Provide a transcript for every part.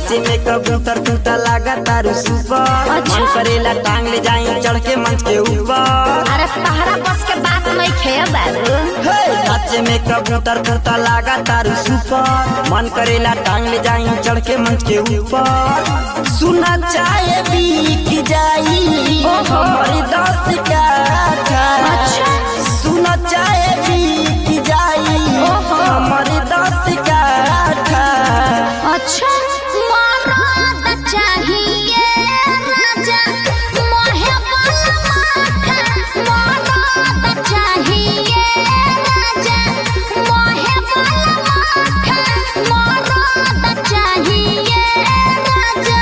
नाचे में कबूतर तूता लागा तारू सुपर अच्छा। मन करेला टांग ले जाई चढ़ के मंच के ऊपर अरे तहरा बस के बात नहीं खे बाबू हे, नाचे में कबूतर तूता लागा तारू सुपर मन करेला टांग ले जाई चढ़ के मंच के ऊपर सुना चाहे बीक जाई ओहो। हमारी दस का अच्छा। सुना चाहे बीक जाई ओहो। हमारी दस का अच्छा मरद चाहिए राजा मोहे वाला माथा मरद चाहिए राजा मोहे वाला माथा मरद चाहिए राजा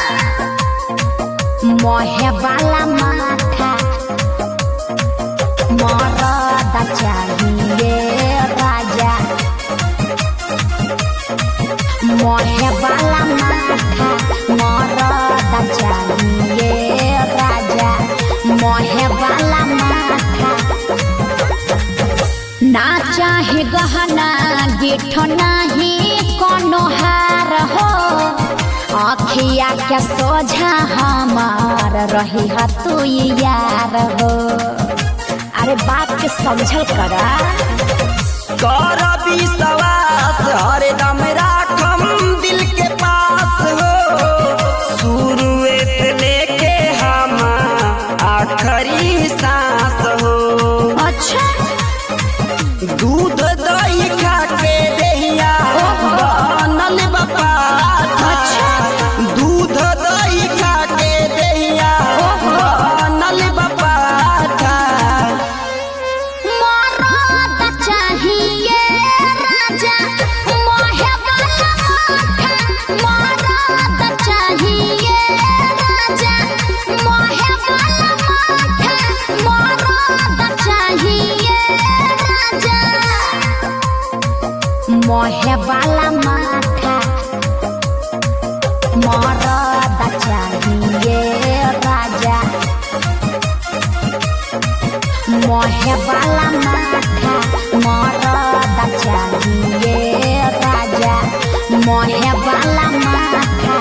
मोहे वाला माथा मरद चाहिए राजा मोहे वाला माथा मरद चाहिए राजा मोहे वाला माथा ना चाहे गहना गिठ नाही कोनो हार हो अखिया के सोझा हमार रही ह तू यार हो अरे बात के समझल करा कर विश्वास हरदम राखम दिल के पास हो शुरुए से लेके हम आखिरी सांस हो अच्छा दूध दही खा के देहिया बनल बपा दूध दही खा के देहिया बनल बपा मरद चाहिए राजा मोहे वाला माथा मरद चाहिए राजा मोहे वाला माथा मरद चाहिए राजा मोहे वाला माथा मरद चाहिए राजा मोहे वाला माथा मरद चाहिए राजा मोहे वाला माथा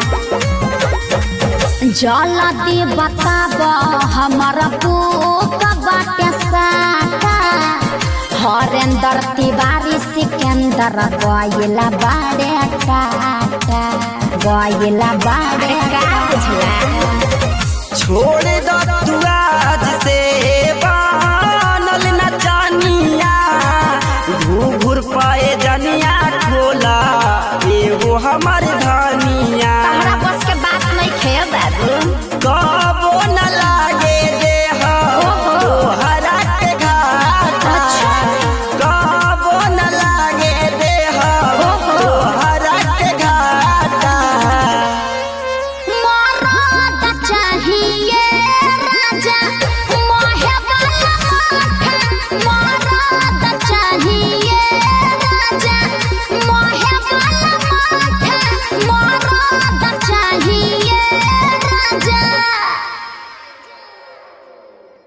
जल्दी बताब हमर पुक बाटे साका हरेंद्र तिवारी सिकंदर गइला बाड़े काटा गइला बाड़े का बुझला छोड़ दो तू